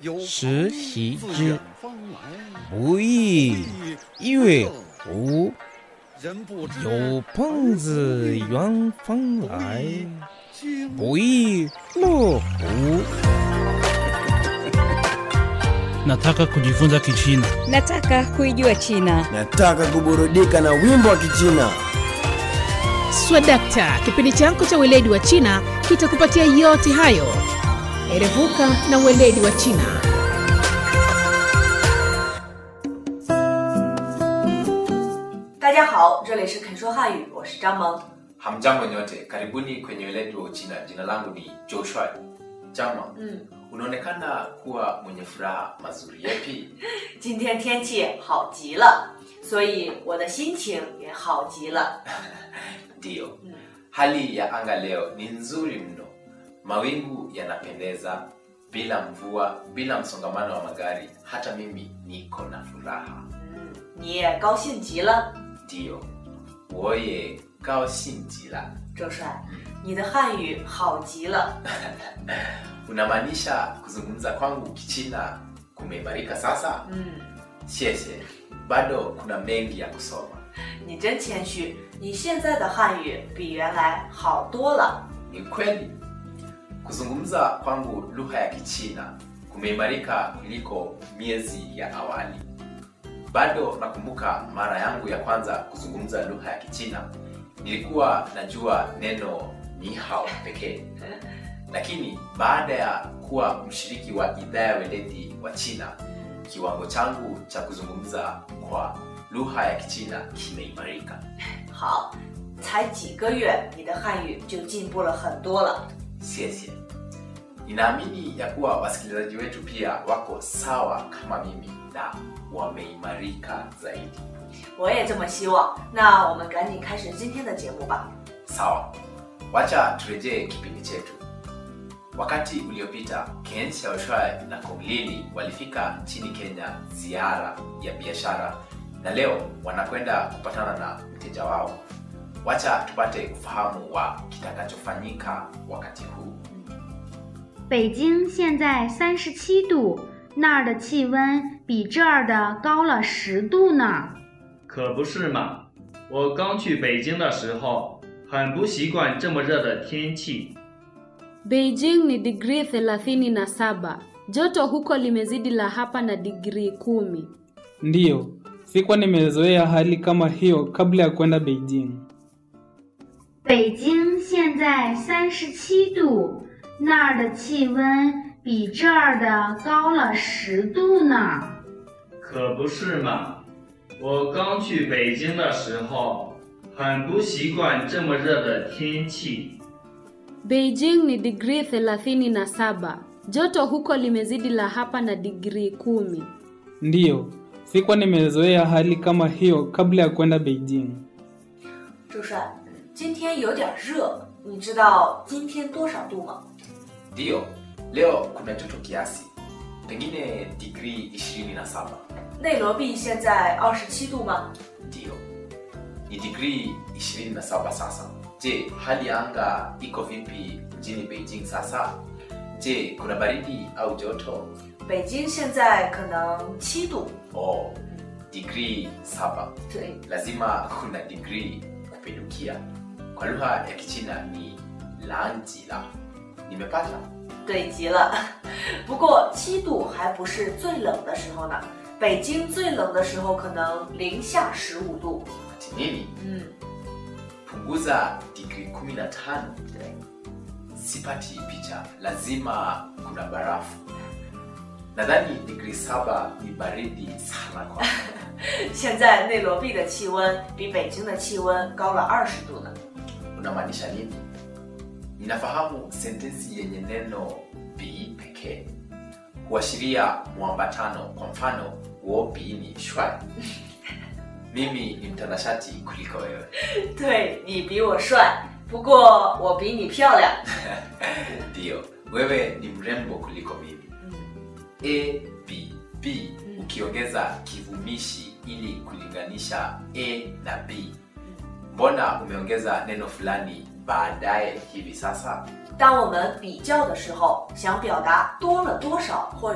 实习之，不亦乐乎？有朋自远方来，不亦乐乎？ Nataka kujifunza Kichina. Nataka kuijua China. Nataka kuburudika na wimbo wa Kichina. Swadakta, kipindi chako cha weledi wa China kitakupatia yote hayo. Erevuka na weledi wa China. Hamjambo nyote, karibuni kwenye weledi wa Uchina. Jina langu ni Joshua Jama. Mm. Unaonekana kuwa mwenye furaha mazuri yapi? 今天天气好极了，所以我的心情也好极了。 Ndiyo, Mm. hali ya anga leo ni nzuri mno. Mawingu yanapendeza, bila mvua, bila msongamano wa magari. Hata mimi niko na furaha. 嗯，你也高兴极了， Ndiyo, 我也高兴极了。 周帅，你的汉语好极了。 Unamaanisha kuzungumza kwangu Kichina kumeimarika sasa? 嗯， Siese, bado kuna mengi ya kusoma. 你真谦虚，你现在的汉语比原来好多了。 Ni kweli kuzungumza kwangu lugha ya Kichina kumeimarika kuliko miezi ya awali. Bado nakumbuka mara yangu ya kwanza kuzungumza lugha ya Kichina, nilikuwa najua neno ni hao pekee, lakini baada ya kuwa mshiriki wa idhaa ya weledi wa China, kiwango changu cha kuzungumza kwa lugha ya Kichina kimeimarika. 好，才几个月，你的汉语就进步了很多了。 Siesie. Ninaamini ya kuwa wasikilizaji wetu pia wako sawa kama mimi na wameimarika zaidi. 我也这么希望。那我们赶紧开始今天的节目吧。 Sawa, wacha turejee kipindi chetu. Wakati uliopita Ken Xiaoshuai na Kong Lili walifika nchini Kenya ziara ya biashara, na leo wanakwenda kupatana na mteja wao. Wacha tupate ufahamu wa kitakachofanyika wakati huu. 北京现在三十七度，那儿的气温比这儿的高了十度呢。 可不是嘛！我刚去北京的时候，很不习惯这么热的天气。 Beijing ni digrii 37. Joto huko limezidi la hapa na digrii kumi. Ndiyo, sikuwa nimezoea hali kama hiyo kabla ya kwenda Beijing. 北京现在三十七度，那儿的气温比这儿的高了十度呢。 可不是嘛！我刚去北京的时候，很不习惯这么热的天气。 Beijing ni digrii 37. Joto huko limezidi la hapa na digrii kumi. Ndiyo, sikuwa nimezoea hali kama hiyo kabla ya kwenda Beijing. 周帅，今天有点热，你知道今天多少度吗？ Ndiyo, leo kuna joto kiasi, pengine digrii 27. 内罗毕现在二十七度吗？ Ndiyo, ni digrii 27 sasa. Je, hali ya anga iko vipi mjini Beijing sasa? Je, kuna baridi au joto? 北京现在可能七度。 Oh, digrii 7. 对， Lazima kuna digrii kupindukia. Kwa lugha ya Kichina ni lanjila. Nimepata? 对极了。不过七度还不是最冷的时候呢，北京最冷的时候可能零下十五度。 Ati nini? 嗯， Punguza digrii 15. 对， Sipati picha, lazima kuna barafu. Nadhani digrii saba ni baridi sana kwa 现在内罗毕的气温比北京的气温高了二十度呢。 unamaanisha nini? Ninafahamu sentensi yenye neno bi pekee huashiria mwambatano. Kwa mfano, wo bi ni shwai. Mimi ni mtanashati kuliko wewe. 对你比我帅，不过我比你漂亮。 Ndiyo, wewe ni mrembo kuliko mimi. 嗯 A, B, B Mm. ukiongeza kivumishi ili kulinganisha A na B. Mbona umeongeza neno fulani baadaye hivi sasa? 当我们比较的时候，想表达多了多少或